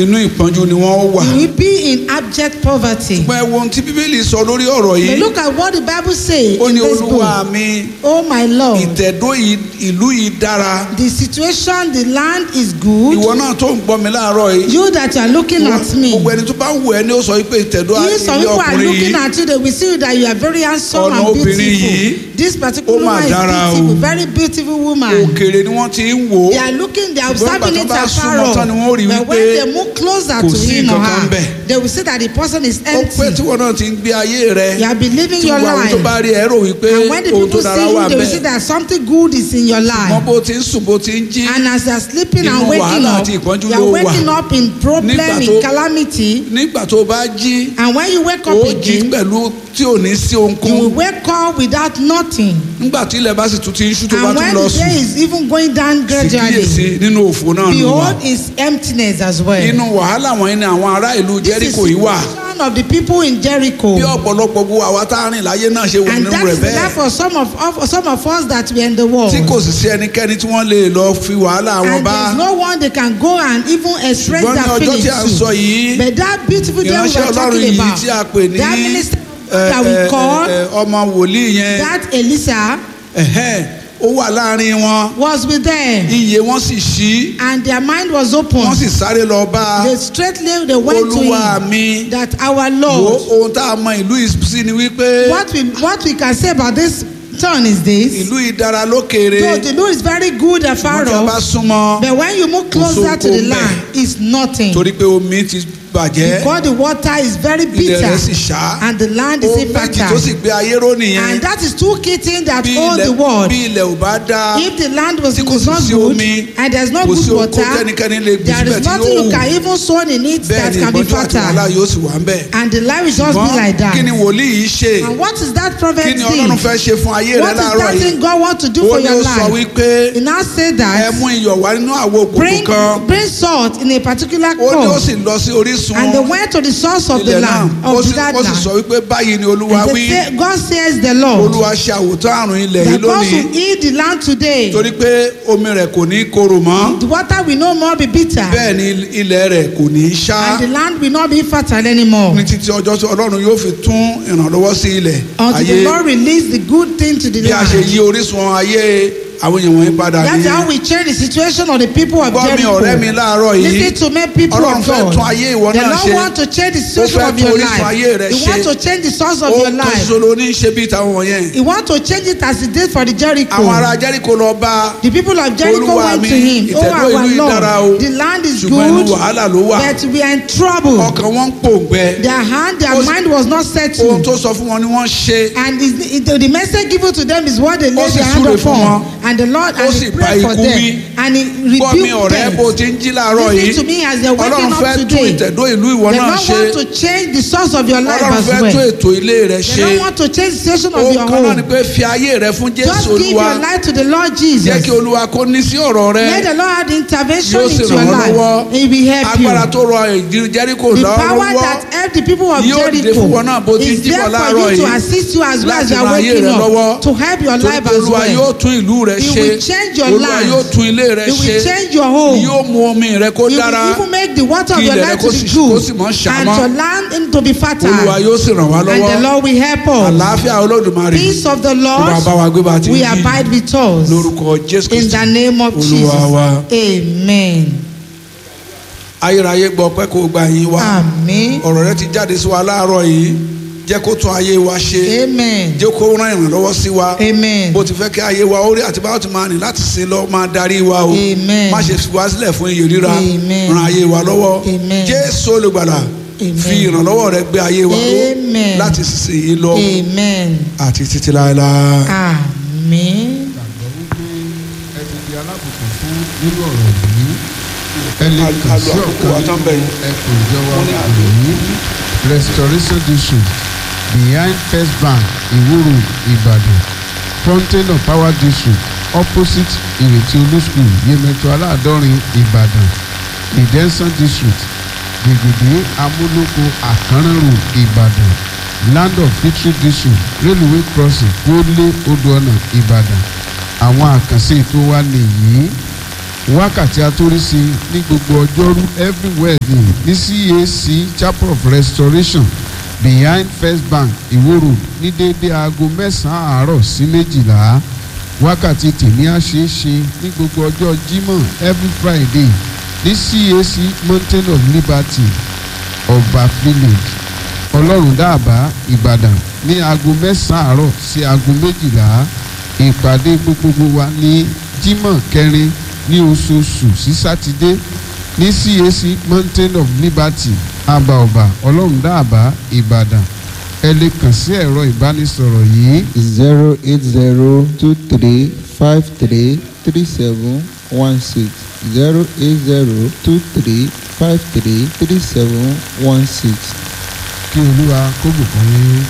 inú ìpọ́njú ni wọ́n wà. You will be in abject poverty. ṣùgbọ́n ẹ wo ohun tí bíbélì sọ lórí ọ̀rọ̀ But yìí look at what the Bible says ó in ní this olúwa book. mi Oh my Lord, ìtẹ̀dó yìí- ìlú yìí dára the situation, the land is good. ìwọ náà tó ń gbọ́ mi láàárọ̀ yìí You that you are looking at me. gbogbo ẹni tó bá wù ẹ́ ní ó sọ wípé ìtẹ̀dó If some ilé people are ọkùnrin looking yìí at you, they will see that you are very handsome Ọ̀nà and obìnrin yìí, beautiful. This particular ó mà woman is dára o. beautiful, very beautiful woman. òkèèrè ni wọ́n ti ń wò ó They are looking, they are Ṣùgbọ́n observing ìgbà it tó bá afar súnmọ́ tán ni wọ́n all. rí But wípé when they move closer kò to sí him or nǹkan kan her, bẹ̀. they will see that the person is ó pẹ́ empty. tí wọn náà ti ń gbé ayé rẹ You have been living tí your gbogbo àwọn tó life. bá rí ẹ rò wípé And when the ohun tó people dára see wà you, they will see bẹ́ẹ̀ that something good is in your mọ life. bó ti ń sùn bó ti ń jí And as they are sleeping Inú and waking wàhálà up, àti ìpọ́njú you ló are wà. waking up in problem, Nígbà in tó- calamity. nígbà tó bá jí And when you wake ó up jí again, pẹ̀lú tí ò ní sí you will ohunkóhun wake up without nothing. nígbà tí ilẹ̀ bá sì tún ti ń ṣú tó bá And tún when lọ the day sùn is even going down sì gradually, kíyèsí nínú òfò náà ló wà behold is emptiness as well. inú wàhálà wọ̀nyí ni àwọn ará ìlú This is Jẹ́ríkò yìí wà situation of the people in Jericho. bí ọ̀pọ̀lọpọ̀ gbogbo àwa tá a rìn láyé náà ṣe wà And nínú that rẹ̀ is bẹ́ẹ̀ that for some of, of some of us that we are in the world. tí kò sì sí ẹnikẹ́ni tí wọ́n lè lọ fi wàhálà wọn And bá there's no one they can go and even express ṣùgbọ́n ní their ọjọ́ tí a ń feelings sọ to. yìí But that beautiful day we ìránṣẹ́ were ọlọ́run talking yìí about, tí a pè ní that minister ẹ, that we ẹ, call, ẹ, ọmọ wòlíì yẹn that Elisa ẹ̀hẹ́n, ó wà láàrin wọn was with them. iye wọn sì ṣí And their mind was open. wọ́n sì sáré lọ bá a. They straightly they went to olúwa him mi that our wo Lord, ohun tá a mọ ìlú yìí sí ni wípé what we what we can say about this town is this. ìlú yìí dára lókèrè Though the Lord is very good afar wọ́n tí a bá off, súnmọ́ but when you move closer to the sóko land, it's nothing. torí pé omi ti bàjẹ́ Because the water is very ilẹ̀ bitter rẹ̀ sì ṣá and the land is ohun méjì tó infertile. sì gbé ayé ró nìyẹn And that is two key things that bí hold ilẹ̀ the world. bí ilẹ̀ ò bá dáa If the land was tí kò is sì not sí good omi and there's no kò sí good ohun kó water, tẹ́nikẹ́ni lè gbé there síbẹ̀ is tí nothing yóò you wù can even sow in it bẹ́ẹ̀ that ni can be ìpọ́njú àti wàhálà fertile. yóò sì wà ń bẹ̀ And the life will just be like ṣùgbọ́n kí ni that. wòlíì yìí ṣe And what is that prophet kí ni ọlọ́run thing? fẹ́ ṣe fún ayé rẹ What is láàárọ̀ that yìí thing God wants to do ó for ní your ó sọ life? wípé He now say ẹ that mú iyọ̀ wá nínú àwo bring, òkùnkùn kan bring salt in a particular ó ní ó cup. sì lọ sí orísun And they went to the source of the ilẹ̀ náà land, ó of sì that ó sì sọ land. wípé báyìí ni olúwa And wí they say, God says the Lord, olúwa ṣe àwòtán àrùn ilẹ̀ yìí that God lónìí will heal the land today. torí pé omi rẹ̀ kò ní korò mọ́ The water will no more be bitter. bẹ́ẹ̀ ni ilẹ̀ rẹ̀ kò ní ṣá And the land will not be fertile anymore. ní títí ọjọ́ tí ọlọ́run yóò fi tún ìrànlọ́wọ́ sí ilẹ̀ Until the ayé Lord release the good thing to the bí a ṣe land. yí orísun ayé àwọn èèyàn wọ̀nyí padà That's how nìyẹn we change the situation of the people of gbọ́ mi ọ̀rẹ́ mi Jericho. láàárọ̀ yìí Listen to me, people ọlọ́run of fẹ́ God. tún ayé ìwọ The náà Lord ṣe want to change the ó situation fẹ́ of tún your orísun ayé life. rẹ He ṣe want to change the source of ó your kan life. ṣoṣo ló ní í ṣe bí ìtàwọn wọ̀nyẹn He want to change it as he did for the Jericho. àwọn ará Jẹ́ríkò lọ bá The people of Jericho Olúwa went mi, to him. Oh, ìtẹ̀dó ìlú our yìí dára o. Lord, the land is ṣùgbọ́n inú good, wàhálà ló wà but we are in trouble. ọkàn wọn ń pòǹgbẹ Their hand, their Ó sì- mind was not ohun settled. tó sọ fún wọn ni wọ́n ṣe And is the, the, the message given to them is what they Ó laid sì their hand súre fún wọn. upon. And the Lord Ó and sì he bá prayed for ikú them. wí. And he gbọ́ mi rebuked ọ̀rẹ́ bó them. ti ń jí láàárọ̀ Listen yìí to me as they're waking ọlọ́run up fẹ́ tún today. ìtẹ̀dó ìlú ìwọ They náà don't ṣe want to change the source of your life ọlọ́run as fẹ́ tún well. ètò ilé rẹ They ṣe don't want to change the situation of ohun your kan náà ni home. pé fi ayé rẹ fún Jésù Just give Olúwa your life to the Lord jẹ́ Jesus. kí Olúwa kó ní sí ọ̀rọ̀ rẹ Let the Lord have the intervention Yóò sì into your ràn ọ́ life. lọ́wọ́. He will help you. agbára tó rọ ìdí Jẹ́ríkò The lọ́wọ́ power that helped the people of Yóò dìde Jericho fún wọn náà bó ti is jí there bọ̀ for láàárọ̀ you to yìí assist you as well as láti you are ran ayé waking rẹ lọ́wọ́. up to help your torí life pé as Olúwa well. yóò tún ìlú rẹ He ṣe will change your Olúwa land. yóò tún ilé rẹ He ṣe will change your home. yóò mú omi rẹ kó He dára will even make the water of Kí your ilẹ̀ rẹ life kó to sì- be kó good sì mọ́ ṣàmọ́. and your land to be Olúwa fertile. yóò sì ràn wá And the lọ́wọ́ Lord will help us. àlàáfíà Olódùmarè Peace of the kó máa bá wa Lord gbé bá a ti ń will jí abide with us. lórúkọ Jésù In Kristi the name of Olúwa wa. Jesus. Amen. ayérayé gbọ́ pé kó gba yín wá Amen. ọ̀rọ̀ rẹ ti jáde sí wa láàárọ̀ yìí jẹ́ kó tún ayé wa ṣe Amen. jẹ́ kó rán ìrànlọ́wọ́ sí wa Amen. bó ti fẹ́ kí ayé wa ó rí àti báwo ti máa rìn láti sin lọ máa darí wa o Amen. má ṣe fi wá sílẹ̀ fún iye ríra Amen. ran ayé wa lọ́wọ́ Amen. Jésù olùgbàlà Amen. fi ìrànlọ́wọ́ rẹ gbé ayé wa ró Amen. láti sísè yìí lọ Amen. àti títí láéláé. Amen. gbàgbọ́ wípé ẹ ti di alábùkún fún nínú ọ̀rọ̀ yìí ẹ lè Alo- kàn sí alo àkókò wa ọ̀kan tán nínú bẹ́ẹ̀. ẹkùn ìjọba Wọ́n ní òyìnbó restoration district behind first bank ìwúrò ìbàdàn fountain of power district opposite ìrètí olú school yemẹtu aláàdọ́rin ìbàdàn redemption district gbègbèdé amúlòkó àkànrẹ́rù ìbàdàn land of victory district railway crossing gbólé odò ọ̀nà ìbàdàn àwọn àkànṣe ètò wa nìyí wákàtí atórísí ní gbogbo ọjọ́rú every wednesday ní cac chapel of restoration behind first bank ìwó road ní déédé aago mẹ́sàn-án àárọ̀ sí méjìlá wákàtí tèmi á ṣeé ṣe ní gbogbo ọjọ́ jímọ̀ every friday ní cac mountain of liberty ọba village ọlọ́run dáàbá ìbàdàn ní aago mẹ́sàn-án àárọ̀ sí aago méjìlá ìpàdé gbogbogbò wa ní jímọ̀ kẹrin ní oṣooṣù sí sátidé ní cac mountain of liberty àbàọ̀bà ọlọ́run dáàbá ìbàdàn ẹ lè kàn sí ẹ̀rọ ìbánisọ̀rọ̀ yìí zero eight zero two three five three three seven one six zero eight zero two three five three three seven one six. kí olúwa kó bùkún yín.